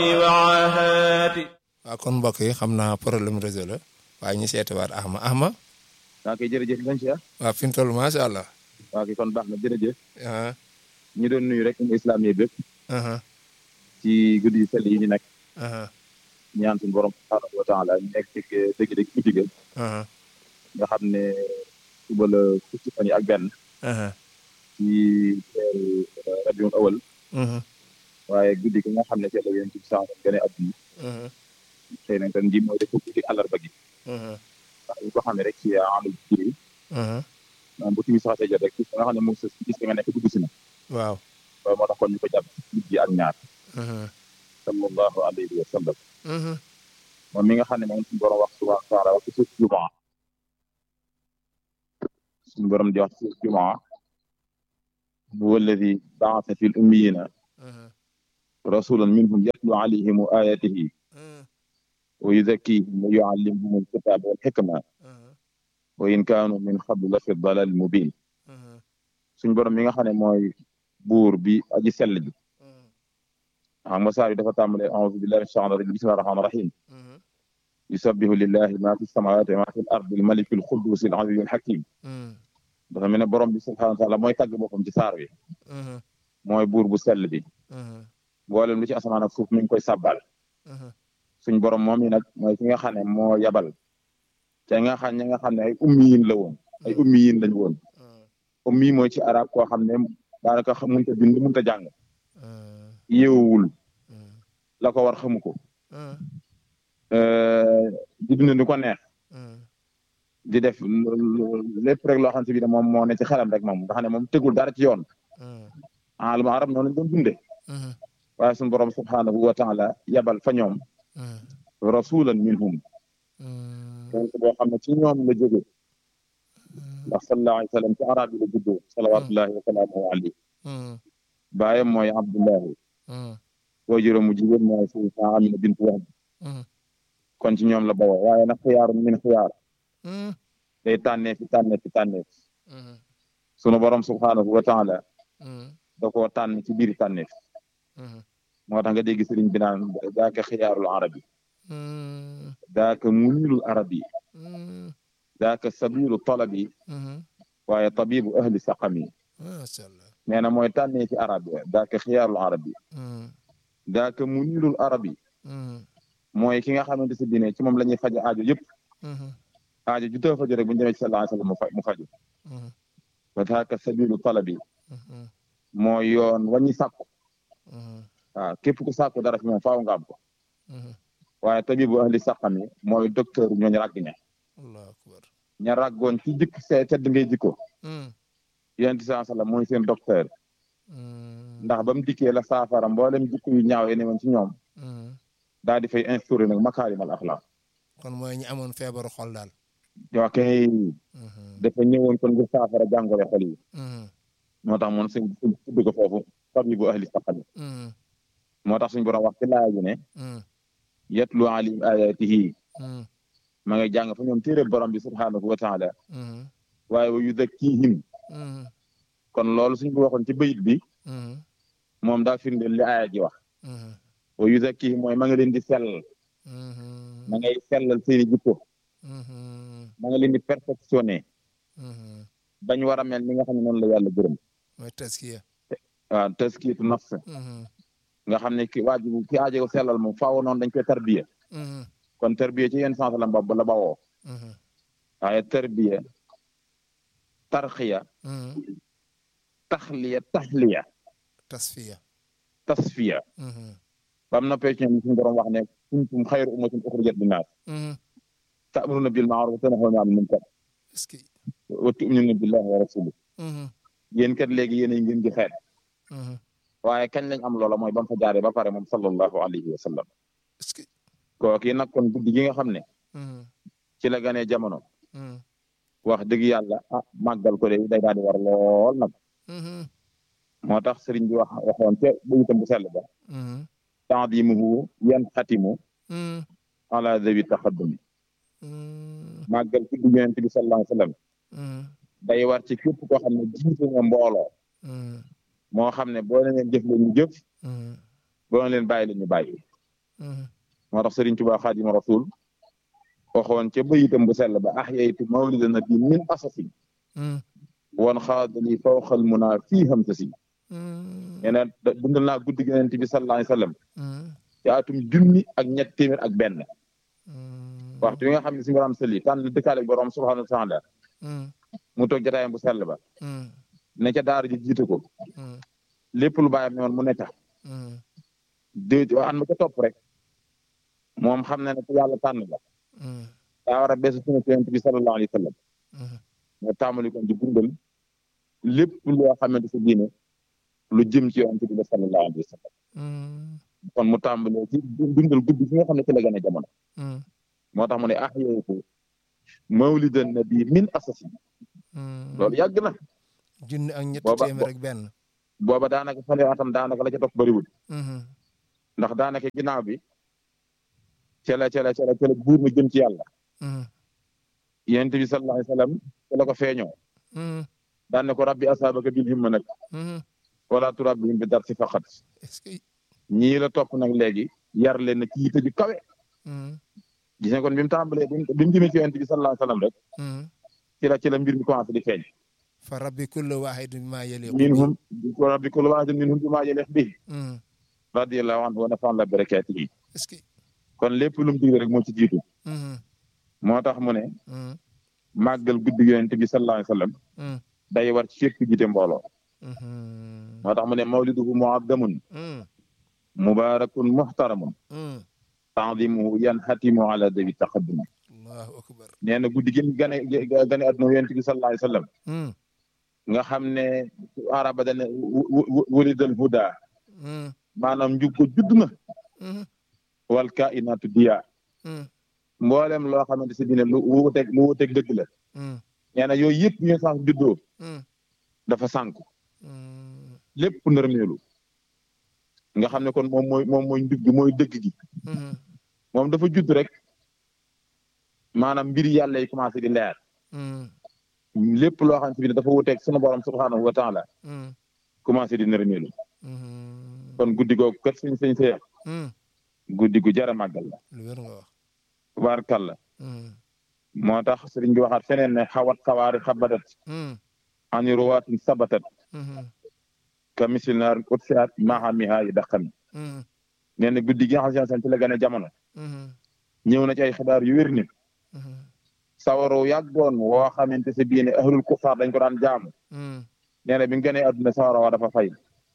waaw kon mbokk yi xam naa problème réseau la waaye ñu seetiwaat Axma Axma. waa kay jërëjëf lañ si waaw fi mu toll macha allah. waa kay kon baax na jërëjëf. ah. ñu doon nuyu rek mu islam yi bépp. ah ci guddi yu sell yi ñu nekk. ah ñaan suñu borom subhaanahu wa taala ñu nekk ci dëgg-dëgg guddi ga ah nga xam ne suba la fukki fan yi ak benn ah ci weeru rabiul awal waaye guddi gi nga xam ne ci la yonent bi sax gën a adduna xëy na tan ji mooy def guddi àllarba gi ndax ñu ko xamee rek ci amul kii maanaam bu timis saxatee jot rek gis nga xam ne moom sa gis nga nekk dugg si na waaw. loolu moo tax kon ñu ko jàpp guddi ak ñaar sallallahu alayhi wa sallam moom mi nga xam ne moom suñu borom wax subhanahu wa taala wax ci suuf jumaa suñu borom di wax ci suuf jumaa huwa alladi baasa fi l ummiyina rasulan minhum yatlu alayhim ayatihi wa yuzakkihim wa yuallimuhum alkitaba walxikma wa in kaanu min qablu la fi dalal mubin suñu borom mi nga xam ne mooy buur bi aji sell ji xam nga saar yi dafa tàmbale auzu billahi min shaytaani rajim bismillahi rahmaani rahim yusabbihu lillahi ma fi samawati wa ma fi l ardi al maliki al quddus al aziz al hakim dafa mel ne borom bi subhanahu wa taala mooy tàgg boppam ci saar wi mooy buur bu sell bi mboolem lu ci asamaan ak suuf mi ngi koy sàbbal suñ borom moom yi nag mooy ki nga xam ne moo yabal te nga xam ñi nga xam ne ay ummiyin la woon ay ummiyin lañ woon ummi mooy ci arab koo xam ne daanaka xam mënta bind mënta jàng yeewul la ko war xamu ko di dund ni ko neex di def lépp rek loo xam si bi ne moom moo ne ci xelam rek moom nga xam ne moom tegul dara ci yoon alam arab noonu lañ doon dunde waaye suñu borom subhanahu wa taala yabal fa ñoom rasulan minhum donc boo xam ne ci ñoom la jóge ndax sallallahu alayhi wa sallam ci arab yi la juddoo salawatullahi wa salaamuhu alayhi baayam mooy abdullahi waajuram mu jigéen mooy sayyidatuna amina bintu wahb kon ci ñoom la bawoo waaye nag xiyaaru min xiyaar day tànnee fi tànnee fi tànnee fi sunu borom subhanahu wa taala da koo tànn ci biir tànnee fi moo tax nga dégg sëriñ bi naan daaka xiyaarul arabi daaka munilul arabi daaka sabilu talabi waaye tabibu ahli saqami macha allah. nee na mooy tànnee ci arab yi daaka xiyaarul arabi daaka munilul arabi mooy ki nga xamante si dine ci moom la ñuy faj aajo yëpp aajo ju tëw faju rek bu ñu demee ci sallallahu alayhi wa sallam mu fa mu faju wa daaka sabilu talabi mooy yoon waññi sàkku waaw képp ku sàkku dara fi moom faaw nga am ko waaye tabibu ahli saqami mooy docteur ñooñu ràgg ña allahu akbar. ña ràggoon ci jikk see tedd ngay jikko yonent saa sallam mooy seen docteur ndax ba mu dikkee la saafara mboolem jikko yu ñaaw yi ne woon ci ñoom daal di fay instauré nag makaarimal axlaaq kon mooy ñi amoon feebaru xol daal. yoo kay dafa ñëwoon kon ngir saafara jàngoro xol yi moo tax moom suñ suñ tudd ko foofu tabibu ahli saqami moo tax suñ borom wax ci laaya ji ne yatlu alim ayatihi ma ngay jàng fa ñoom téere borom bi subhanahu wa taala waaye wa yuzakkihim kon loolu suñ ko waxoon ci bayit bi moom daa firndeel li aaya ji wax wa yuzakkihim mooy ma nga leen di sell ma ngay sellal seeni jikko ma nga leen di perfectionné bañ war a mel ni nga xam ne noonu la yàlla gërëm mooy taskiya. waaw taskiyatu nafs nga xam ne ki waaju ki aajo sellal moom faaw noonu dañ koy tarbiya kon tarbiya ci yenn sens la mbab la bawoo waaye tarbiya tarxiya taxliya taxliya tasfiya. tasfiya bam noppee ci ñoom suñu borom wax ne kuntum xayru ummatin uxrijat linnaas ta'muruna bil ma'ruf wa tanhawna 'anil munkar est-ce que. wa tu'minuna billahi wa rasulih yéen kat léegi yéen a ngeen di xeet waaye kañ lañ am loola mooy ba mu fa jaaree ba pare moom sallallahu alayhi wa sallam est-ce que. kooki nag kon guddi gi nga xam ne ci la ganee jamono wax dëgg yàlla ah màggal ko de day daal di war lool nag moo tax sëriñ bi wax waxoon te buñutam bu sell ba ta'dimuhu yanxatimu ala zawi taxaddumi màggal guddi yonent bi sallallahu alayhi wa sallam day war ci képp koo xam ne jiite nga mbooloo moo xam ne boo leen jëf leen ñu jëf boo leen bàyyi leen ñu bàyyi moo tax Sëriñ Tuubaa Xaadimu Rasuul waxoon ca bayitam bu sell ba ahyaytu mawlida nabi min asasin wan xaadali fawqal munaa fii hamsasi nee na dundal naa guddi gi Yonent bi sallallahu alayhi wa sallam ci atum junni ak ñett téeméer ak benn waxtu wi nga xam ne si borom sëli tànn dëkkaale borom subhaanahu wa taala mu toog jotaayam bu sell ba ne ca daara ji jiite ko lépp lu bàyyam ne woon mu ne tax dé an ma ca topp rek moom xam na ne ku yàlla tànn la daa war a bees sunu Yonent bi sallallahu alayhi wa sallam moo tàmbali kon di dundal lépp loo xamante si diine lu jëm ci Yonent bi sallallahu alayhi wa sallam kon mu tàmbalee ci dundal guddi gi nga xam ne ci la gën a jamono moo tax mu ne ahyaytu mawlidan nabi min asasi loolu yàgg na junni ak ñetti booba téeméer ak benn booba daanaka fane atam daanaka la ca topp bëriwul ndax daanaka ginnaaw bi ca la ca la ca la ca la buur na jëm ci yàlla yonent bi sallallahu alayhi wa sallam ca la ko feeñoo daan ne ko rabbi asaabaka bil himma nag wala turabbihim bi dar si faqat est-ce que ñii la topp nag léegi yar leen na ci yitte ju kawe gis nga kon bi mu tàmbalee bi mu jëmee ci yonent bi sallallahu alayhi wa sallam rek ci la ci la mbir mi commencé di feeñ fa rabbi kullu waahidin bima yaliqu minhum rabbi kullu waahidin minhum bimaa yaliq bihi radiyallahu anhu wa nafa'ana bi barakaatihi est-ce que kon lépp lu mu digle rek moo ci jiitu moo tax mu ne màggal guddi yonent bi sallallahu alayhi wa sallam day war ci fépp jiite mbooloo moo tax mu ne mawliduhu mu'azzamun mubarakun muhtaramun ta'zimuhu yanhatimu ala dawi taqaddum allahu akbar nee na guddi gi gane gane adduna yonent bi sallallahu alayhi wa sallam nga xam ne araba dane wulidal huda maanaam njub ko judd na wal kainatu diya mboolem loo xamante si dine lu wuuteeg lu wuuteeg dëgg la nee na yooyu yëpp ñu sànq juddoo dafa sànku lépp nërmeelu nga xam ne kon moom mooy moom mooy njub gi mooy dëgg gi moom dafa judd rek maanaam mbir yàlla yi commencé di leer lépp loo xam ne dafa wuteeg sunu borom subhaanahu wa taala commencé di nërmeelu kon guddi googu kër sëñ sëñ seex guddi gu jar a màggal la lu wér nga wax tubaarkàlla moo tax sëriñ bi waxaat feneen ne xawat xawaari xabadat ani ruwaatin sabatat ka misil naar utfiat mahamiha yi daqami nee na guddi gi nga xam ne ci la gën a jamono ñëw na ci ay xibaar yu wér ni sawaru yàggoon woo xamante si bii ne ahlul kufaar dañ ko daan jaamu nee na bi nga gënee adduna sawara waa dafa fay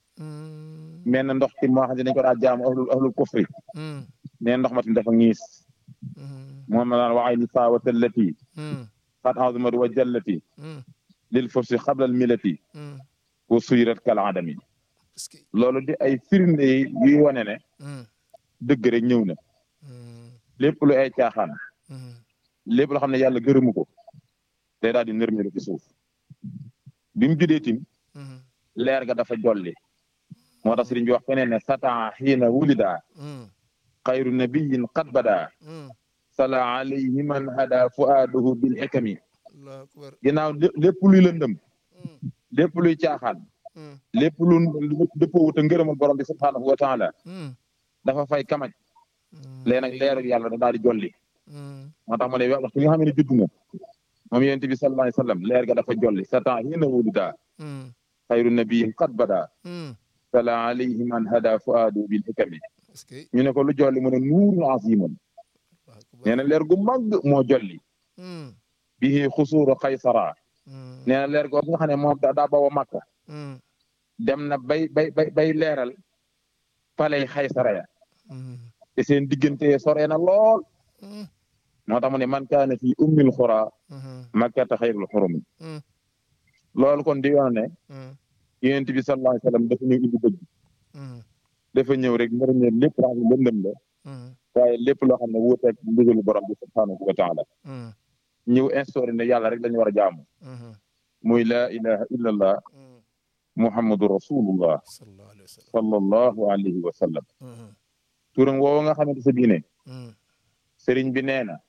mel na ndox ti moo xam ne dañ ko daan jaamu ahlul ahlul kufri nee na ndox ma tamit dafa ñiis moom la daan waxay ni saawata allati xat azumat wa jallati lil fursi xablal milati wa suyrat kal adami est-ce que loolu di ay firnde yuy wane ne dëgg rek ñëw na lépp lu ay caaxaan lépp loo xam ne yàlla gërëmu ko day daal di nërmeelu ci suuf bi mu juddee tim leer ga dafa jolli moo tax sëriñ bi wax feneen ne satan xiina wulida xayru nabiyin qad bada sala alayhi man hada fuaduhu bil xikami allahu akbar ginnaaw lépp luy lëndëm lépp luy caaxaan lépp lu dëppoowut a ngërëmal borom bi subhaanahu wa taala dafa fay kamaj léegi nag leeru yàlla da daal di jolli moo tax ma ne waxtu nga xam ne judd na moom yonent bi sallallahu alayhi wa sallam leer ga dafa jolli satan xiina wulida xayru nabiyin qad bada sala alayhi man hada fuaduhu bil xikami est-ce que ñu ne ko lu jolli mu ne nuurun azimun allahu akbar nee na leer gu màgg moo jolli bihi xusuuru xaysara nee na leer googu nga xam ne moom daa daa bawa màkka dem na bay bay bay bay leeral paley xaysara ya te seen diggante sore na lool moo tax mu ne man kaana fi ummil xura makkata xayrul xurumi loolu kon di yoon ne yonent bi sallallahu alayhi wa sallam dafa ñëw indi dëgg dafa ñëw rek njëriñee lépp loo xam ne lëndëm la waaye lépp loo xam ne wuuteeg ndigalu borom bi subhaanahu wa taala ñëw instauré ne yàlla rek lañu war a jaamu muy laa ilaha illa allah muhammadu rasulullah sallallahu alayhi wa sallam sallallahu alayhi wa sallam turam woowu nga xamante sa diine sëriñ bi nee na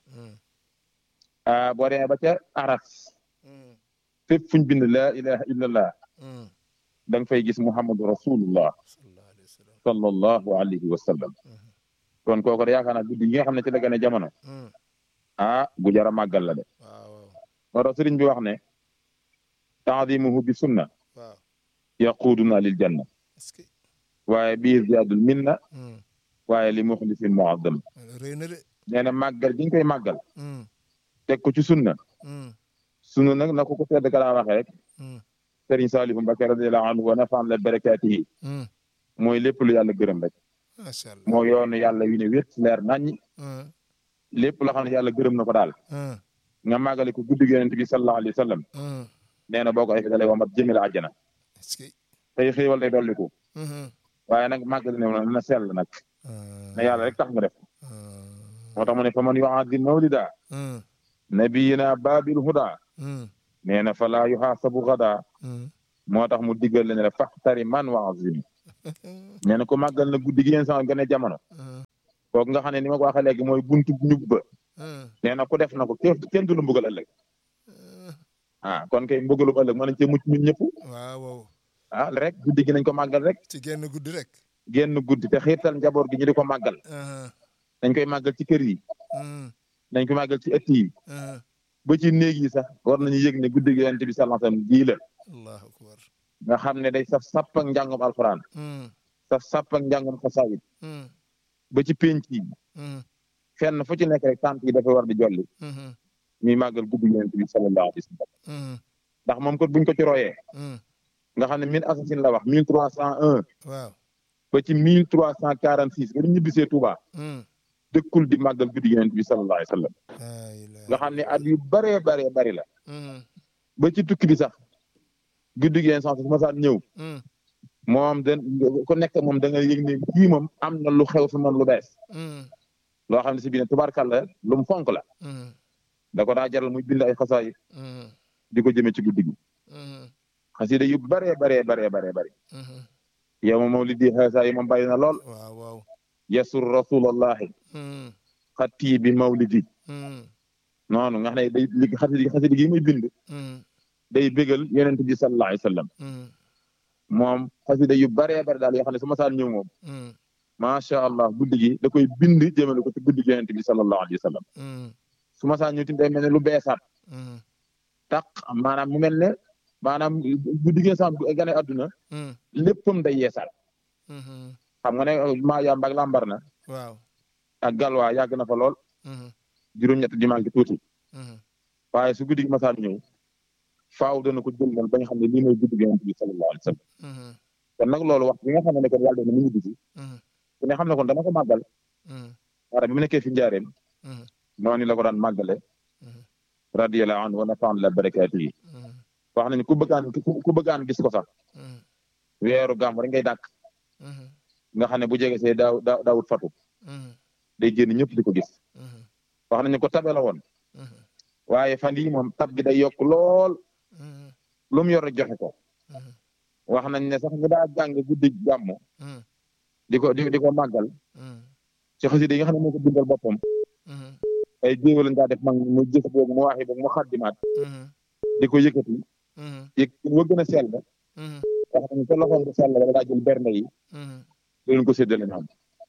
ah boo demee ba ca aras fépp fuñ bind laa ilaha illa allah da nga fay gis muhammadu rasulullah sallallahu alayhi wa sallam sallallahu alayhi wa sallam kon kooku de yaakaar naa guddi gi nga xam ne ci la gën a jamono ah gu jar a màggal la de waaw moo tax sëriñ bi wax ne taadimuhu bi sunna waaw yaquduna lil janna est-ce que waaye bii ziyaadul minna waaye li muxlisin muazzam rëy na de nee na màggal gi ñu koy màggal teg ko ci sunna sunna nag na ko ko tedd ka daa waxee rek sëriñ Saalihu Mbakke radiyallahu anhu wa nafaan la barakaatihi mooy lépp lu yàlla gërëm rek macha allah moo yoonu yàlla wi ne wét leer naññi lépp loo xam ne yàlla gërëm na ko daal nga màggale ko guddi yonent bi sallallahu alayhi wa sallam nee na boo ko defee da lay womat jëmale àjjana est-ce que tey xéewal day dolliku waaye nag màggal ne na sell nag na yàlla rek tax nga def moo tax mu ne fa man yu'azzim mawlida nabiyina babil huda nee na fa laa yuhaasabu gada moo tax mu diggal leen ne faxtari man wa azim nee na ko màggal na guddi gi yéen sama gën a jamono kooku nga xam ne ni ma ko waxee léegi mooy buntu ñub ba nee na ku def na ko kenn kenn du la mbugal ëllëg ah kon kay mbugalu ëllëg mën nañ cee mucc ñun ñëpp waaw waaw ah rek guddi gi nañ ko màggal rek ci genn guddi rek génn guddi te xiirtal njaboot gi ñu di ko màggal dañ koy màggal ci kër yi dañ ko màggal ci ëtt yi ba ci néeg yi sax war nañu yëg ne guddi gi yonent bi sallallahu alayhi wasallam gii la allahu akbar nga xam ne day saf sapp ak njàngum alxuraan saf sapp ak njàngum xasaayid ba ci pénc yi fenn fu ci nekk rek tànt yi dafay war di jolli ñuy màggal guddi yonent bi sallallahu alayhi wasallam ndax moom kat buñ ko ci royee nga xam ne mille assasine la wax mille trois cent un waaw ba ci mille trois cent quarante six ba ñu ñibbisee Touba dëkkul di màggal guddi yonent bi sallallahu alayhi wasallam nga xam ne at yu baree baree bari la ba ci tukki bi sax guddi gi sax su ma saan ñëw moom da ku nekk moom da nga yëg ne kii moom am na lu xew fi moom lu bees loo xam ne si biir tubaarkàlla lu mu fonk la da ko daa jaral muy bind ay xasaay di ko jëmee ci guddi gi xasida yu baree baree baree baree bari yow moom mawlidi xaasa yi moom bàyyi na lool waaw waaw yasur rasulallahi xatti bi mawlidi noonu nga xam ne day li xasida xasida gi muy bind day bégal yonent bi sallallahu alayhi wa sallam moom xasida yu baree bari daal yoo xam ne su ma saan ñëw moom macha allah guddi gi da koy bind jëmale ko ci guddi gi yonent bi sallallahu alayhi wa sallam su ma saan ñëw tamit day mel ne lu beesaat tax maanaam mu mel ne maanaam guddi gi sax gane adduna léppam day yeesaat xam nga ne maa yàmb ak lambar na waaw ak galwaa yàgg na fa lool juróom-ñett di manqué tuuti waaye su guddi gi masaan ñëw faaw dana ko jël ba nga xam ne lii mooy guddi gi yonent bi sallallahu alayhi wa sallam kon nag loolu wax bi nga xam ne ne kon yàlla dana mu ñibbi si ku ne xam ne kon dana ko màggal waara bi mu nekkee fi njaareem noonu la ko daan màggale radiyallahu anhu wa nafa'ana la barakaatihi wax nañu ku bëggaan ku bëggaan gis ko sax weeru gàmm rek ngay dàkk nga xam ne bu jege see daaw daaw daawut fatu day génn ñëpp di ko gis wax nañu ko tabe la woon waaye fan yii moom tab gi day yokk lool lu mu yor rek joxe ko wax nañ ne sax ñu daa jàng guddi gàmm di ko di di ko màggal ci xasida yi nga xam ne moo ko bindal boppam ay jéego lañ daa def mag mu jëf boobu mu waxi boobu mu xaddimaat di ko yëkkati yëg wa gën a sell ba wax nañu ca loxoom bu sell ba daa jël bernde yi di leen ko séddale ñoom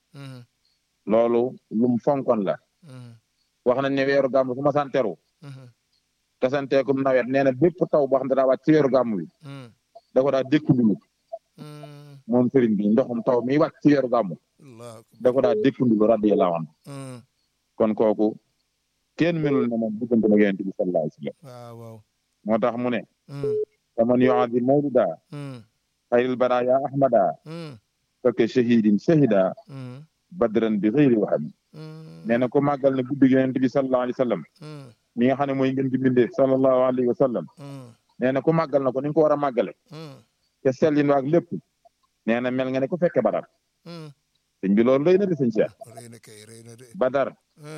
loolu lu mu fonkoon la wax nañ ne weeru gàmm su ma saan teru tasanteekum nawet nee na bépp taw boo xam ne daa wàcc ci weeru gàmm bi da ko daa dékkundulu moom sëriñ bi ndoxum taw mi wàcc ci weeru gàmm da ko daa dékkundulu radiyallahu anhu kon kooku kenn melul ne moom diggante na yonent bi sallallahu alayhi wa sallam waaw waaw moo tax mu ne faman yu'azzim mawlida xayril baraya ahmada fekk shahidin shahida badran bi xëyri waxami nee na ko màggal ne guddi yonent bi sallallahu alayhi wa sallam mi nga xam ne mooy ngeen di bindee sallallahu alayhi wa sallam nee na ku màggal na ko ni nga ko war a màggale te sellin waag lépp nee na mel nga ne ku fekke badar sëñ bi loolu rëy na de sëñ Cheikh rëy na kay rëy na de badar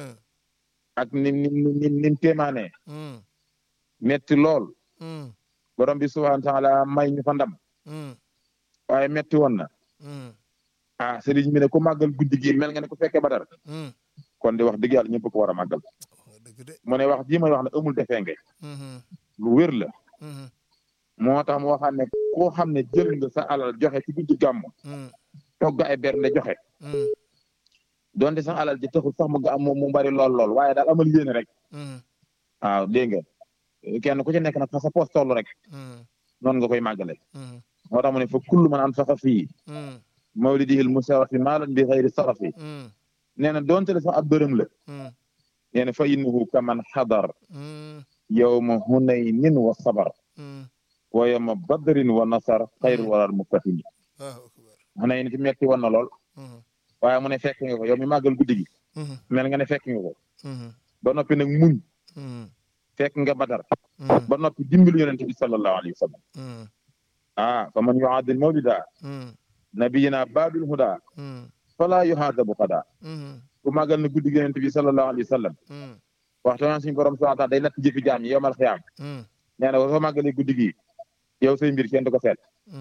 ak nim nim nim nim téemaanee metti lool borom bi subhaanahu wa taala may ñu fa ndam waaye metti woon na ah sëriñ bi ne ku màggal guddi gi mel nga ne ku fekke badar kon di wax dëgg yàlla ñëpp ko war a màggal mu ne wax ji may wax ne amul defee nga lu wér la moo tax mu waxaat ne koo xam ne jël nga sa alal joxe ci guddi gàmm togg ay bernde joxe donte sax alal ji taxul sax mu ga am mu bari lool lool waaye daal amal yéene rek waaw dégg nga kenn ku ci nekk nag fa sa poos toll rek noonu nga koy màggale moo tax mu ne fa kullu man anfaqa fii mawlidihi lmusarafi maalan bi xayri sarafi nee na donte la sax ab dërëm la nee na fa innahu kaman xadar yowma hunaynin wa sabar wa yowma badrin wa nasar xayru waral muftahimi xunayn fi metti woon na lool waaye mu ne fekk nga ko yow mi màggal guddi gi mel nga ne fekk nga ko ba noppi nag muñ fekk nga badar ba noppi dimbali yonente bi sallallahu alayhi wa sallam ah fa man yuaadil mawlida nabiyina babil huda fala yuhaadabu xada ku màggal na guddi gi yonente bi sallallahu alayhi wa sallam waxtu naan suñu borom subhanahu wa taala day natt jëfi jaam yi yowmal xiyaam nee na soo màggalee guddi gi yow say mbir kenn du ko seet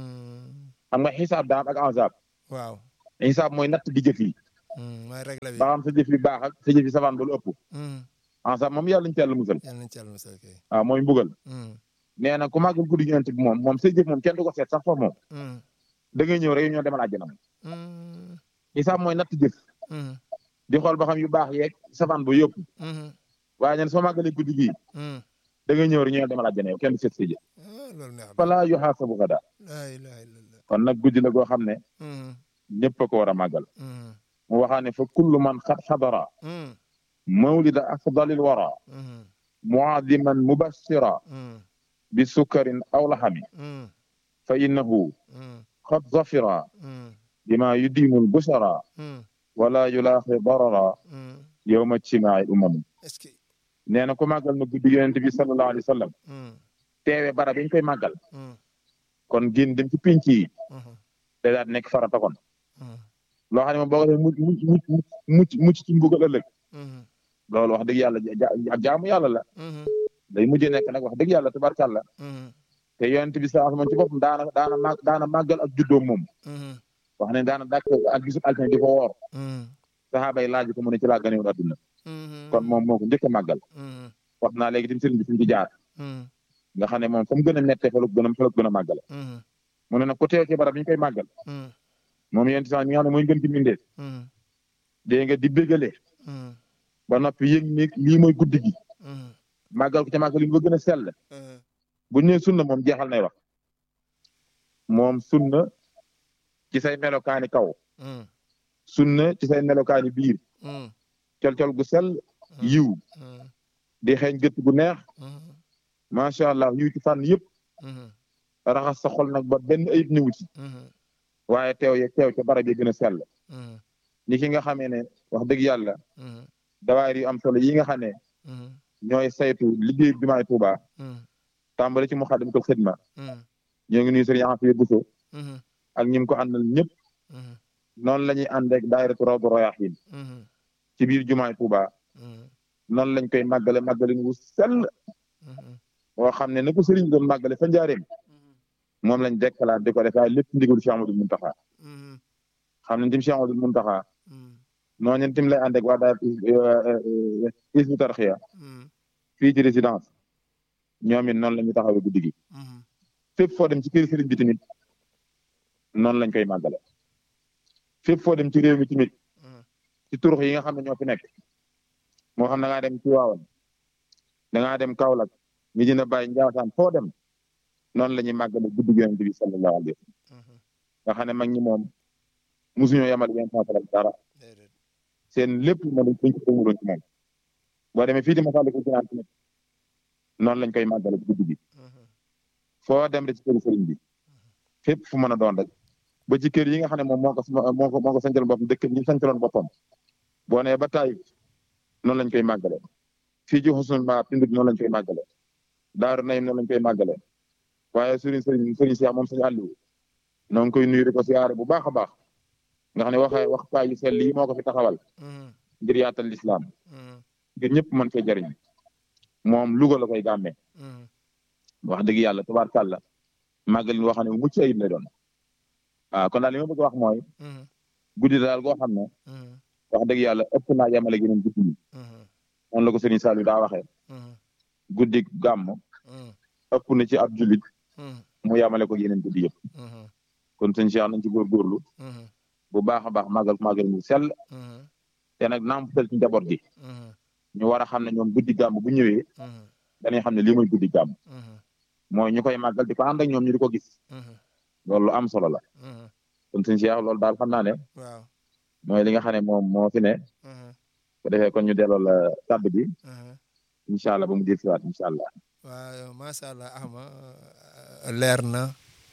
xam nga xisaab daam ak ansaab waaw xisaab mooy natt di jëf yi mooy règle bi ba xam sa jëf yi baax ak sa jëf yi savaan ba lu ëpp ansaab moom yàlla ñu ci yàlla musal yàlla nañ ci yàlla musal kay waaw mooy mbugal nee na ku màggal guddi gi yonent bi moom moom say jëf moom kenn du ko seet sax foofu moom da ngay ñëw rek ñoo demal àjjana moom xisaab mooy natt jëf di xool ba xam yu baax yeeg savaan ba yëpp waaye ñen soo màggalee guddi gi da ngay ñëw rek ñoo demal àjjana yow kenn du seet say jëf loolu neex na fala yuhaasabu gada laa ilaha illallah kon nag guddi la goo xam ne ñëpp a ko war a màggal mu waxaa ne fa kullu man xad xadara mawlida afdalil wara muadiman mubashira bi sukkarin aw laxami fa innahu xad zafira bima yudimu lbushara wala yulaaxi darara yowma ijtimaai umami est-ce que nee na ku màggal na guddi yonent bi sallallahu alayhi wa sallam teewe bara biñ koy màggal kon génn dem ci pinc yi day daal nekk farata kon loo xam ne moom boo ko defee mucc mucc mucc mucc ci mbugal ëllëg loolu wax dëgg yàlla ak jaamu yàlla la day mujjee nekk nag wax dëgg yàlla tubarkàlla te yonent bi sa moom ci boppam daana daana màgg daana màggal ak juddoom moom wax ne daana dàkk ak gisul altine di ko woor saxaaba yi laaj ko mu ne ci laa ganewoon adduna kon moom moo ko njëkk a màggal wax naa léegi tim sëriñ bi fi mu ci jaar nga xam ne moom fa mu gën a nettee fa la ko gën a fa la ko gën a màggale mu ne nag ku teew ci barab bi ñu koy màggal moom yéen sax mi nga xam ne mooy gën ci mbindeef dégg nga di bégale ba noppi yëg ni lii mooy guddi gi màggal ko ca màggal yi ba gën a sell bu ñu nee sunna moom jeexal nay wax moom sunna ci say melokaani kaw sunna ci say melokaani biir col-col gu sell yiw di xeeñ gët gu neex macha allah yiw ci fànn yëpp raxas sa xol nag ba benn ayib ñëwu ci waaye teew ye teew ca barab yi gën a sell ni ki nga xamee ne wax dëgg yàlla dawaayir yu am solo yi nga xam ne ñooy saytu liggéey bi maay Tuuba tàmbali ci Muxaddamatul Xidma ñoo ngi nuyu sëriñ Afiya Buso ak ñi ko àndal ñëpp noonu la ñuy ànd ak daayiratu Rawdu Rayaahiin ci biir jumaay Tuuba noonu lañ koy màggale màggalin wu sell boo xam ne na ko sëriñ doon màggale fa njaareem moom lañ dekkalaat di ko def waaye lépp ndigalu Cheikh Amadou Muntaxa xam ne tim Cheikh Amadou Muntaxa noonu tim lay ànd ak waa daal Hizbut Tarqiyyah fii ci résidence ñoom it noonu la ñuy taxawee guddi gi fépp foo dem ci kër sëriñ bi tamit noonu lañ koy màggale fépp foo dem ci réew mi tamit ci turux yi nga xam ne ñoo fi nekk moo xam da ngaa dem ci waawan da ngaa dem Kaolack ñi dina bàyyi Njaasaan foo dem noonu la ñuy màggale guddi gi Yonent bi sallallahu alayhi wa sallam nga xam ne mag ñi moom mosuñoo yamal yenn saafara dara seen lépp moom dañ ko tënguloon ci moom boo demee fii di Masaalikul Jinaan tamit noonu lañ koy màggale guddi gi foo dem rek ci kër sëriñ bi fépp fu mën a doon rek ba ci kër yi nga xam ne moom moo ko moo ko moo ko sancaloon boppam dëkk ñi sancaloon boppam boo nee ba taay noonu lañ koy màggale fii ci Xusnul Maab Tindut noonu lañ koy màggale Daaru Naym noonu lañ koy màggale waaye sëriñ sëriñ sëriñ Cheikh moom sëriñ Aliou noo ngi koy nuyu di ko siyaare bu baax a baax nga xam ne waxa waxtaay yu sell yi moo ko fi taxawal ngir yaatal lislaam ngir ñëpp mën fee jariñ moom Louga la koy gàmmee wax dëgg yàlla tubaarkàlla màggal woo xam ne mucc ayib lay doon waaw kon daal li ma bëgg a wax mooy guddi daal goo xam ne wax dëgg yàlla ëpp naa yemale yeneen guddi yi noonu la ko sëriñ Saliou daa waxee guddi gàmm ëpp na ci ab jullit mu yemale ko yeneen guddi yëpp kon sëñ Cheikh nañ ci góorgóorlu bu baax a baax màggal màggal mu sell te nag nampatal ci njaboot gi ñu war a xam ne ñoom guddi gàmm bu ñëwee dañuy xam ne lii mooy guddi gàmm mooy ñu koy màggal di ko ànd ak ñoom ñu di ko gis loolu lu am solo la kon suñu Cheikh loolu daal xam naa ne waaw mooy li nga xam ne moom moo fi ne bu defee kon ñu delloo la kàddu bi incha allah ba mu dir siwaat incha allah waaw macha allah Ahma leer na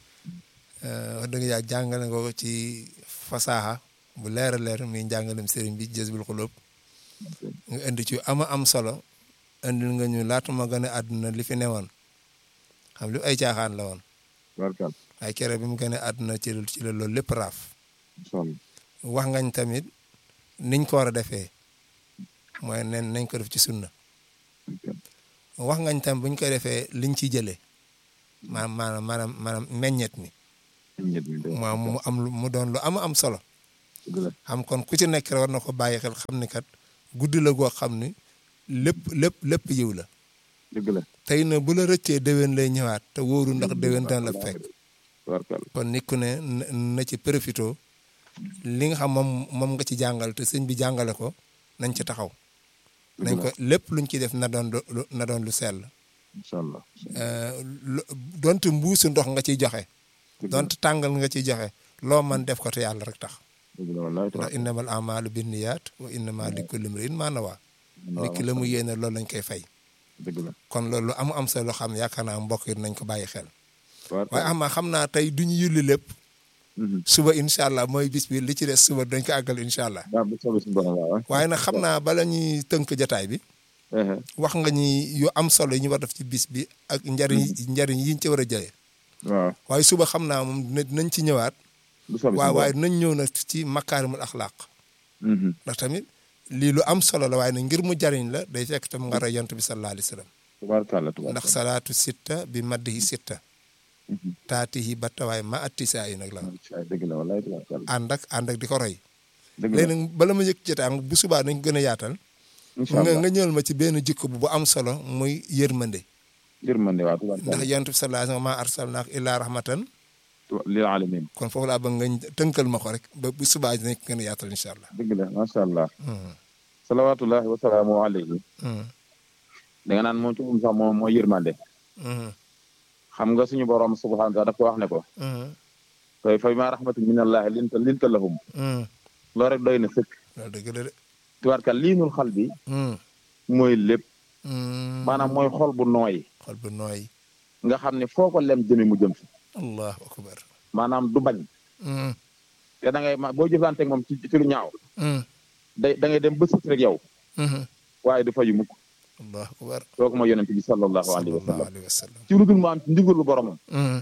wax dëgg yaa jàngale nga ko ci fasaaxa bu leer a leer mi njàngalem sëriñ bi Jazbul Xulub nga indi ci ama am solo indil nga ñu laata ma gën a àdduna li fi newoon xam li ay caaxaan la woon barkal ay kere bi mu gën a àdduna ci ci la loolu lépp raaf incha allah wax ngañ tamit niñ ko war a defee mooy nen nañ ko def ci sunna wax ngañ tam buñ koy defee liñ ciy jëlee maanaam maanaam maanaam maanaam meññet mi moom mu am lu mu doon lu am am solo xam kon ku ci nekk rek war na ko bàyyi xel xam ni kat guddi la goo xam ni lépp lépp lépp yiw la dëgg la tey na bu la rëccee déwén lay ñëwaat te wóoru ndax déwén dana la fekk barkal kon nit ku ne na na ci profito li nga xam moom moom nga ci jàngal te sëñ bi jàngale ko nañ ci taxaw nañ ko lépp luñ ci def na doon lu na doon lu sell incha allah donte mbuusu ndox nga ciy joxe donte tàngal nga ciy joxe loo man def ko te yàlla rek tax dëgg la wallaay ndax innamal amalu binniyaat wa innama li kulli imri'in ma nawaa nit ki la mu yéene loolu lañ koy fay dëgg la kon loolu lu am am solo xam ne yaakaar naa mbokk yi nañ ko bàyyi xel waaye barkal ama xam naa tey duñu yulli lépp Mhm. suba incha allah mooy bis bi li ci des suba dañ ko àggal incha allah waaw bu soobee suñu borom waaw waaye nag xam naa bala ñuy tënk jataay bi ehe wax nga ñi yu am solo yi ñu war def ci bis bi ak njariñ njariñ yiñ ci war a jëlee waaw waaye suba xam naa moom dina- dinañ ci ñëwaat bu soobee waaw suñu waaye borom dinañ ñëw nag ci makaarimul axlaaq Mhm. ndax tamit lii lu am solo la waaye nag ngir mu jariñ la day fekk tam nga roy yonent bi sallallahu alayhi wa sallam tubaarkàlla tubaarkàlla ndax salaatu sitta bi maddihi sitta Mhm. taatihi battawaay ma attisaa yi nag la Ay, dëgg la wallaay tubaarkàlla ànd ak ànd ak di ko roy dëgg la léegi nag bala ma yëg jotaay bu subaa nañ gën a yaatal incha nga allah nga ñëwal ma ci benn jikko bu bu am solo muy yërmande yërmande waaw ndax tubaarkàlla yonent bi sallallahu alayhi wa sallam maa arsalnaaka illaa rahmatan Tu- lil alamin kon foofu laa bëgg nga tënkal ma ko rek ba bu subaa dinañ ko gën a yaatal incha allah. dëgg la macha allah Mhm. salawaatullahi wa salaamu alayhi Mhm. da nga naan moom ci moom sax moom mooy yërmande Mhm. xam nga suñu borom subhanahu wa taala daf ko wax ne ko Mhm. fa fa bima rahmatin min allahi linta linta lahum Mhm. loolu rek doy na sëkk loolu dëgg la de. tubaarkàlla liinul xal bi Mhm. mooy lépp Mhm. maanaam mooy xol bu nooy xol bu nooy. nga xam ne foo ko lem jëme mu jëm fi allahu akbar. maanaam du bañ Mhm. te da ngay ma boo jëflanteeg moom ci ci lu ñaaw Mhm. day da ngay dem ba sës rek yow Mhm. waaye du fayu mukk allahu akbar. kooku mooy yonente bi sallallahu alayhi wa sallallahu sallam alayhi wa sallam. ci lu dul mu am ci ndigalu boromam Mhm.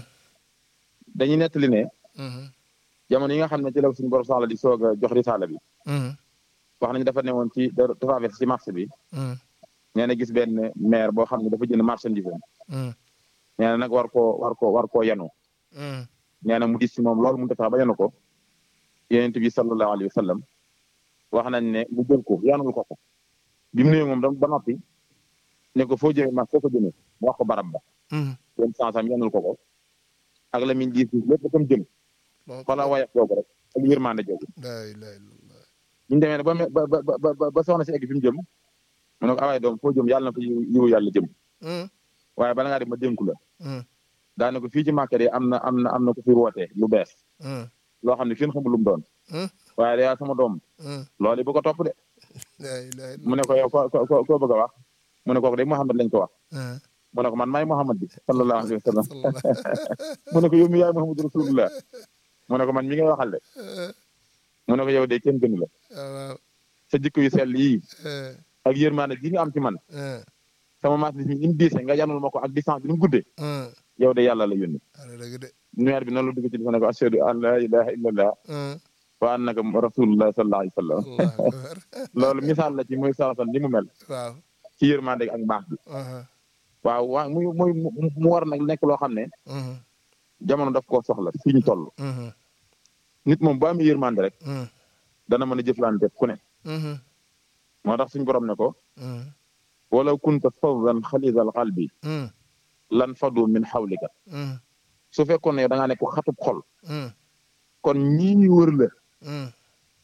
dañuy nettali ne Mhm. jamono yi nga xam ne ci la suñu borom saxla di soog a jox risaala bi Mhm. wax nañu dafa ne woon ci da traversé ci marché bi Mhm. nee na gis benn maire boo xam ne dafa jënd marchandise am Mhm. nee na nag war koo war koo war koo yanu Mhm. nee na mu gis ci moom loolu mu defaa ba yanu ko yonent bi sallallahu alayhi wa sallam wax nañ ne mu jël ko yanul ko ko bi mu nuyoo moom da ba noppi ne ko foo jëmee ma foo ko jëmee mu wax ko barab ba Mhm. yéen sansam yanul ko ko ak la min gis lépp fa mu jëm xoola wayax googu rek ak yërmande joogu laa ilaaha illallah. bi ñu demee ne ba me- ba ba ba ba ba soxna si egg fi mu jëm mu ne ko awaay doom foo jëm yàlla na ko yiw yiwu yàlla jëm Mhm. waaye bala ngaa def ma dénku la Mhm. daane ko fii ci Màkka de am na am na am na ku fi wootee lu bees Mhm. loo xam ne kenn xamul lu mu doon Mhm. waaye de yaa sama doom Mhm. loolu bu ko topp de laa ilaaha illallah. mu ne ko yow ko ko ko bëgg a wax mu ne kooku de Muhammad lañ ko wax Mhm. mu ne ko man maay Muhammad bi sallallahu alayhi wa sallam sallallahu. mu ne ko yow mi yaay Muhammad rasulullah mu ne ko man mi ngay waxal de Mhm. mu ne ko yow de kenn gënu la waaw. sa jikko yu sell yii Mhm. ak yërmaande gi nga am ci man Mhm. sama maas bi ni mu diise nga yanul ma ko ak distance bi ni mu guddee Mhm. yow de yàlla la yónni ala dëgg de. nuweer bi noonu la dugg ci dafa ne ko ashhadu an la ilaha illallah Mhm. wa annaka rasulullah sallallahu alayhi wa sallam allahu akbar. loolu misaal la ci muy saratan ni mu mel waaw. ci yërmaande ak mbaax bi Mhm. waaw waa muy muy mu mu war nag nekk loo xam ne Mhm. jamono daf koo soxla fii ñu toll Mhm. nit moom bu amee yërmande rek Mhm. dana mën a jëflante ku ne Mhm. moo tax suñu borom ne ko Mhm. walaw kunta faddan xalisal qalbi Mhm. lan fadu min xawlika Mhm. su fekkoon ne da ngaa nekk xatub xol Mhm. kon ñii wër la Mhm.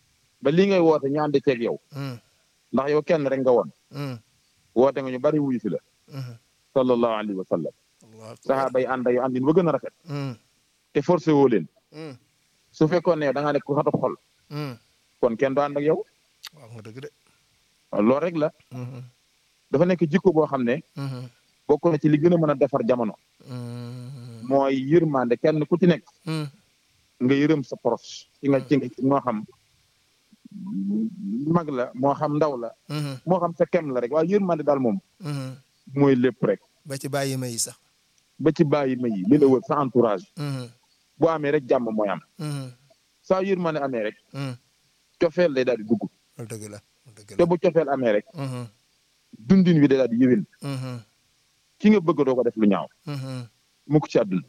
ba lii ngay woote ñu ànd ceeg yow ndax yow kenn rek nga woon woote nga ñu bari wuyu si la sallallahu alayhi wa sallam saxaaba yi ànd ak yow àndin ba gën a rafet te forcé woo leen su fekkoon ne da ngaa nekk ku xatu xol kon kenn du ànd ak yow waaw nga dëgg de loolu rek la dafa nekk jikko boo xam ne bokk na ci li gën a mën a defar jamono mooy yërmande kenn ku ci nekk nga yërëm sa proche ci nga ci nga moo xam mag la moo xam ndaw la moo xam sa kem la rek waaye yërmande daal moom mooy lépp rek ba ci bàyyi ma yi sax ba ci bàyyi ma yi li la wër sa entourage bu amee rek jàmm mooy am saa yërmande amee rek cofeel day daal di dugg loolu dëgg la dëgg te bu cofeel amee rek dundin wi day daal di yëwin ki nga bëgg doo ko def lu ñaaw mukk ci àdduna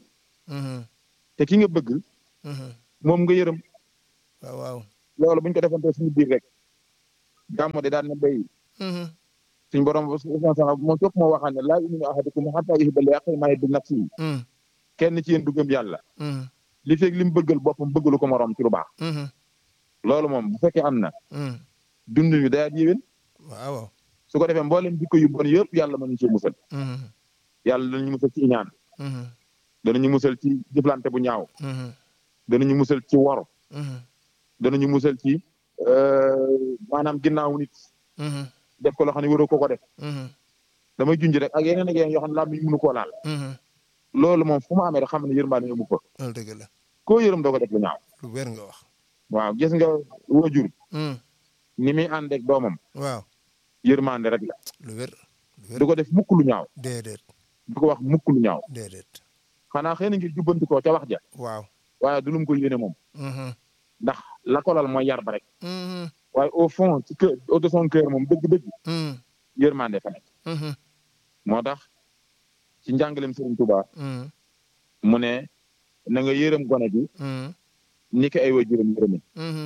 te ki nga bëgg moom nga yërëm waaw waaw loolu buñ ko defante suñu biir rek gàmmo de daan na béy suñ borom sax moom topp moo waxaan ne laa yuminu ahadukum hatta yuhibba li axiihi maa yuhibbu li nafsihi kenn ci yéen du gëm yàlla li fekk li mu bëggal boppam bëggalu ko moroom ci lu baax loolu moom bu fekkee am na dundin wi day yéwén waaw waaw su ko defee mboolem jikko yu bon yëpp yàlla mën ñu ci musal yàlla danañu musal ci iñaan danañu musal ci jëflante bu ñaaw danañu musal ci wor danañu musal ci maanaam ginnaaw nit def ko loo xam ne waroo ko ko def damay junj rek ak yeneen ak yeneen yoo xam ne laa mënu koo laal loolu moom fu mu amee rek xam ne yërmande amu ko loolu dëgg la koo yërëm doo ko def lu ñaaw lu wér nga wax waaw gis nga wajur ni muy ànd ak doomam waaw yërmande rek la lu wér lu wér du ko def mukk lu ñaaw déedéet du ko wax mukk lu ñaaw déedéet xanaa xëy na ngir jubbanti ko ca wax ja waaw waaye du lu mu ko yéene moom ndax la ko lal mooy yar ba rek waaye au fond ci kër au de son cœur moom dëgg-dëgg yërmande fa nekk moo tax ci njàngaleem Sëriñ Tuubaa mu ne na nga yërëm gone gi ni ko ay waajuram yërëme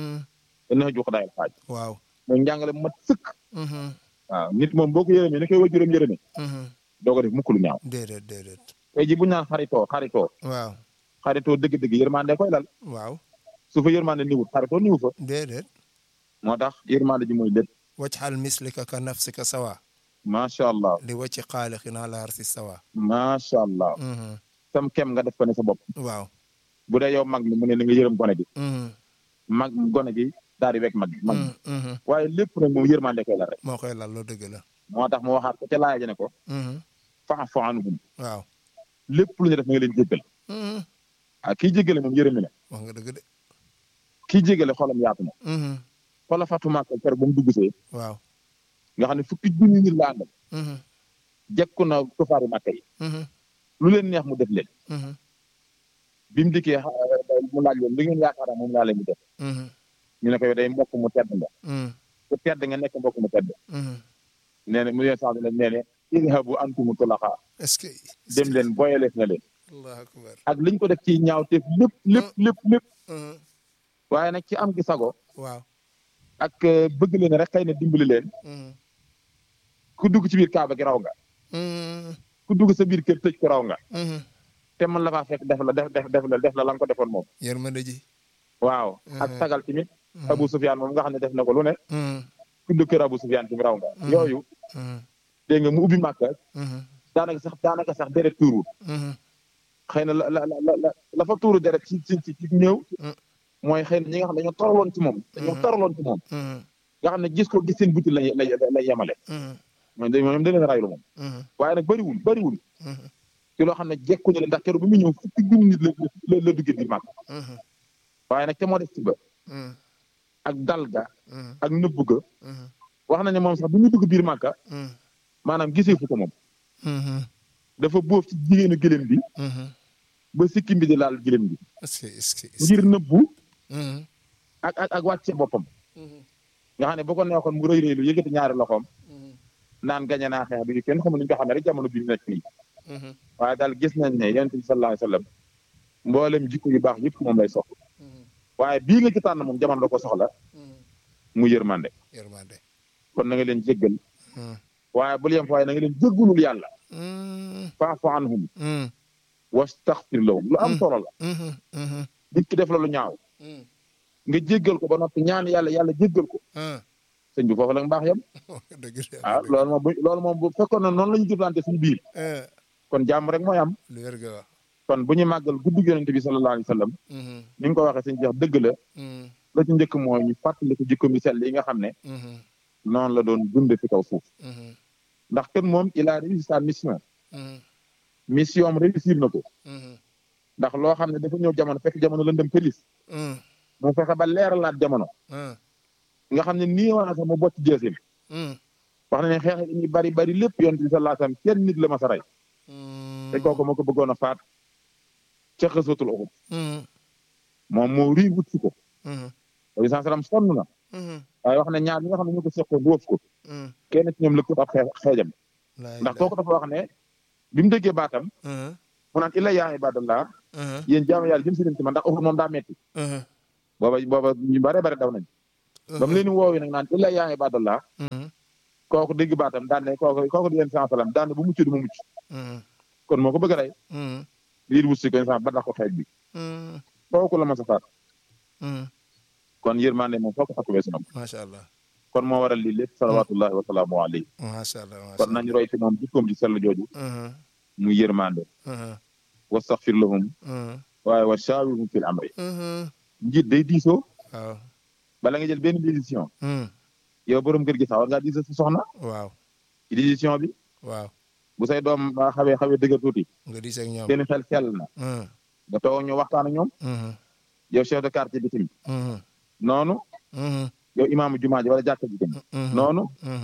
na jox daayal xaaj waaw mooy njàngale mat sëkk waaw nit moom boo ko yërëmee ni koy waajuram yërëme doo ko def mukk lu ñaaw déedéet déedéet tey ji bu ñu naan xaritoo xaritoo waaw xaritoo dëgg-dëgg yërmande koy lal waaw su fa yërmande niwut xaritoo niwu fa déedéet moo tax yërmande ji mooy lépp wajxal mislika ka nafsika sawa macha allah li wacci xaaliqin ala arsi sawa macha allah sam kem nga def ko ne sa bopp waaw bu dee yow mag mi mu ne na nga yërëm gone gi mag gone gi daal di wekk mag mag waaye lépp nag moom yërmande koy lal rek moo koy lal loo dëgg la moo tax mu waxaat ko ca laaya ja ne ko fa'fu anhum waaw lépp lu ñu def na nga leen jéggal ah kii jéggale moom yërëmi na wax nga dëgg de kii jéggale xolam yaatu na xoola fatu màkk kër ba mu dugg see waaw nga xam ne fukki junni nit la àndal jekku na kufaari màkk yi lu leen neex mu def leen bi mu dikkee mu laaj leen li ngeen yaakaar moom laa leen di def ñu ne ko yow day mbokk mu tedd nga ku tedd nga nekk mbokk mu tedd nee na mu leen sax leen nee ne idhabu antumu tulaqa est-ce que dem leen boyaleef na leen allahu akbar ak liñ ko def ci ñaaw teef lépp lépp lépp lépp waaye nag ci am gi sago waaw ak bëgg leen rek xëy na dimbali leen ku dugg ci biir kaaba gi raw nga ku dugg sa biir kër tëj ko raw nga te man la faa fekk def la def def def la def la la nga ko defoon moom yërmande ji waaw ak sagal tamit Abu Sufyaan moom nga xam ne def na ko lu ne ku dugg kër Abu Sufyaan tamit raw nga yooyu dégg nga mu ubbi màkka daanaka sax daanaka sax deret tuuru xëy na la la la la la fa tuuru deret ci ci ci ñëw mooy xëy na ñi nga xam ne dañoo toraloon ci moom dañoo toraloon ci moom nga xam ne gis ko gis seen buti lay lay lay yemale mooy da moom da leen raylu moom waaye nag bëriwul bëriwul ci loo xam ne jekkuñu leen ndax keroog bi mu ñëw fukki junni nit la la duggee biir màkk waaye nag te moo def ci ba ak dal ga ak nëbb ga wax na ne moom sax bi mu dugg biir màkka maanaam gisee fu ko moom dafa bóof ci jigéenu gëlëm bi ba sikkim bi di laal gëlëm bi est-ce que est-ce que ngir nëbbu ak ak ak wàcce boppam nga xam ne bu ko neexoon mu rëy rëylu yëkkati ñaari loxoom naan gañe naa xeex bi kenn xamul ñu ko xamee rek jamono bi ñu nekk nii waaye daal gis nañ ne yonent bi sallallahu alayhi wa sallam mboolem jikko yu baax yëpp moom lay soxla waaye bii nga ci tànn moom jamono la ko soxla mu yërmande yërmande kon na nga leen jéggal waaye bul yem fa waaye na nga leen jéggulul yàlla fa'fu anhum wastaghfir lahum lu am solo la nit ki def la lu ñaaw nga jéggal ko ba noppi ñaan yàlla yàlla jéggal ko sëñ bi foofu la nga baax yam ah loolu moom bu loolu moom bu fekkoon na noonu la ñu jëflante suñu biir kon jàmm rek mooy am lu wér ga wax kon bu ñu màggal guddi yonente bi sallallahu alayhi wa sallam ni nga ko waxee sëñ jeex dëgg la la ci njëkk mooy ñu fàttali ko jikko mi sell yi nga xam ne noonu la doon dund fi kaw suuf ndax kenn moom il a réussi sa mission mission am réussir na ko ndax loo xam ne dafa ñëw jamono fekk jamono lëndëm pëlis mu fexe ba leeralaat jamono nga xam ne nii waa sax mu bocc jeesim wax na ne xeex yi ñu bari bari lépp yonent bi sallallahu alayhi wasallam kenn nit la ma sa rey te kooku moo ko bëggoon a faat ca xësatul Uhud moom moo rii wut si ko nabi sallam sonn na waaye wax ne ñaar ñi nga xam ne ñu ko seqoon wóof ko kenn ci ñoom lëkkut ab xeejam ndax kooku dafa wax ne bi mu déggee baatam mu naan illa yaa ibadallah yéen jaamu yàlla jëm si leen ci man ndax Uhud moom daa metti booba booba ñu bare bare daw nañ ba mu leen di woowi nag naan illa yaa ibadallah kooku dégg baatam daan ne kooku kooku di yéen sans salam daan ne bu mucc du mu mucc kon moo ko bëgg a rey lii wut si ko instant ba dax ko xeej bi kooku la ma sa faat kon yërmande moom foo ko xatu weesu na macha allah kon moo waral lii lépp salawatullahi wa salaamu alayhi macha allah kon nañu roy ci moom jikkoom ji sell jooju mu yërmande wastaxfir lahum waaye wa shaawirhum fil amri njiit day diisoo waaw bala nga jël benn décision yow borom kër gi sax war ngaa diisoo sa soxna waaw ci décision bi waaw bu say doom xawee xawee dëgër tuuti nga diis ak ñoom seen xel sell na nga toog ñu waxtaan ak ñoom yow chef de quartier bi tamit noonu yow imaamu jumaa ji wala jàkka ji tamit noonu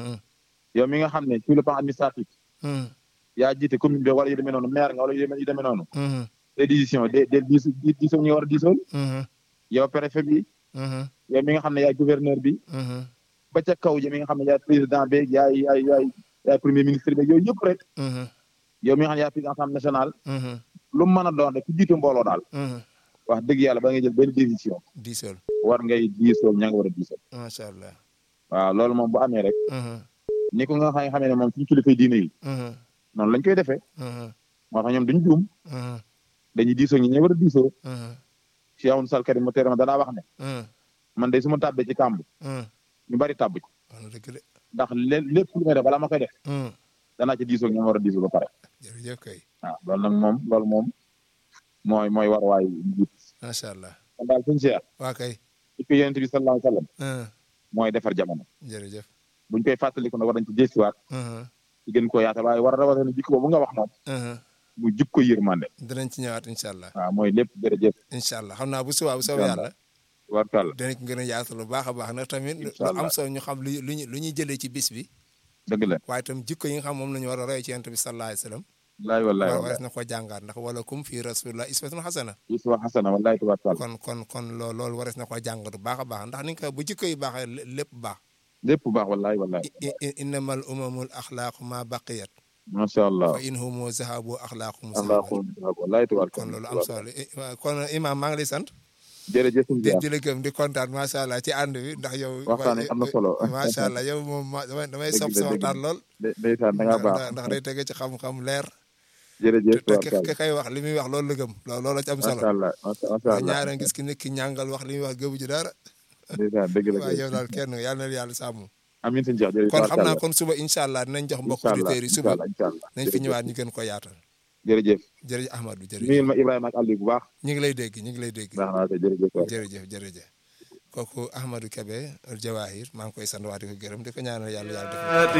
yow mi nga xam ne sur le plan administratif yaa jiite commune bi wala yu demee noonu maire nga wala yu demee noonu des décisions de de diis diisoo ñu war a diisool yow préfet bi yow mi nga xam ne yaay gouverneur bi ba ca kaw ji mi nga xam ne yaay président beeg yaay yaay yaay yaay premier ministre beeg yooyu yëpp rek yow mi nga xam ne yaay président assemblée nationale lu mu mën a doon rek ku jiite mbooloo daal wax dëgg yàlla ba nga jël benn décision diisool war ngay diisoo ña nga war a diisoo macha allah waaw loolu moom bu amee rek ni ko nga xam xamee ne moom suñu kilifay diine yi noonu lañ koy defee moo tax ñoom duñ juum dañuy diisoo ñi ña war a diisoo Cheikh Amadou Sall Karim mu tere ma danaa wax ne man de su ma tàbbee ci kàmb ñu bari tàbb ci ndax lépp lu may def balaa ma koy def danaa ci diisoo ña war a diisoo ba pare jërëjëf kay waaw loolu nag moom loolu moom mooy mooy war waay njiit macha allah kon daal suñu Cheikh waa kay ci ko yonent bi sallallahu alayhi wa sallam mooy defar jamono jërëjëf buñ koy fàttaliku nag war nañ ci jëstuwaat ci gën koo yaata waaye war a rawatina jikko boobu nga wax moom mu jikko yërmande dinañ ci ñëwaat incha allah waaw mooy lépp jërëjëf incha allah xam naa bu subaa bu soobee yàlla warkal dinañ ko gën a yaatal lu baax a baax nag tamit lu am solo ñu xam lu luñu lu ñuy jëlee ci bis bi dëgg la waaye itam jikko yi nga xam moom la ñu war a roy ci yonent bi sallallahu alayhi wa sallam wallaay wallaay war wares na ko jàngaat ndax wala kum fii rasulillah iswatun xasana iswa xasana wallaay tubaarkal kon kon kon loo loolu wares na ko jàngat bu baax a baax ndax ni nga ko bu jikko yi baaxee lépp baax lépp baax wallaay wallaay innamal umamul axlaaqu ma baqiyat macha allah fa in humu zahabu axlaaqum axlaaqum wallaay tubaarkal kon loolu am solo kon imam maa ngi lay sant jërëjëf di di la gëm di kontaan macha allah ci ànd bi ndax yow. waxtaan am na solo macha allah yow moom damay damay sopp sa waxtaan lool. ndeysaan da ngaa baax ndax day tege ci xam-xam leer. jërëjëf te ki kay wax li muy wax loolu la gëm loolu la ci am solo. macha allah macha allah ñaare gis ki nit ki ñàngal wax li muy wax gëbu ji dara. ndeysaan dëgg la waaw yow daal kenn yàlla na yàlla sàmm. amiin sëñ Cheikh jërëjëf kon xam naa kon suba incha allah dinañ jox mbokk auditeurs yi suba incha allah nañ fi ñëwaat ñu gën ko yaatal. jërëjëf jërëjëf Ahmadou jërëjëf nuyul ma Ibrahima ak Aliou bu baax. ñu ngi lay dégg ñu ngi lay dégg. baax naa ko jërëjëf jërëjëf jërëjëf kooku Ahmadou Kébé Jawahir maa ngi koy sant waa di ko gërëm di ko ñaanal yàlla yàlla def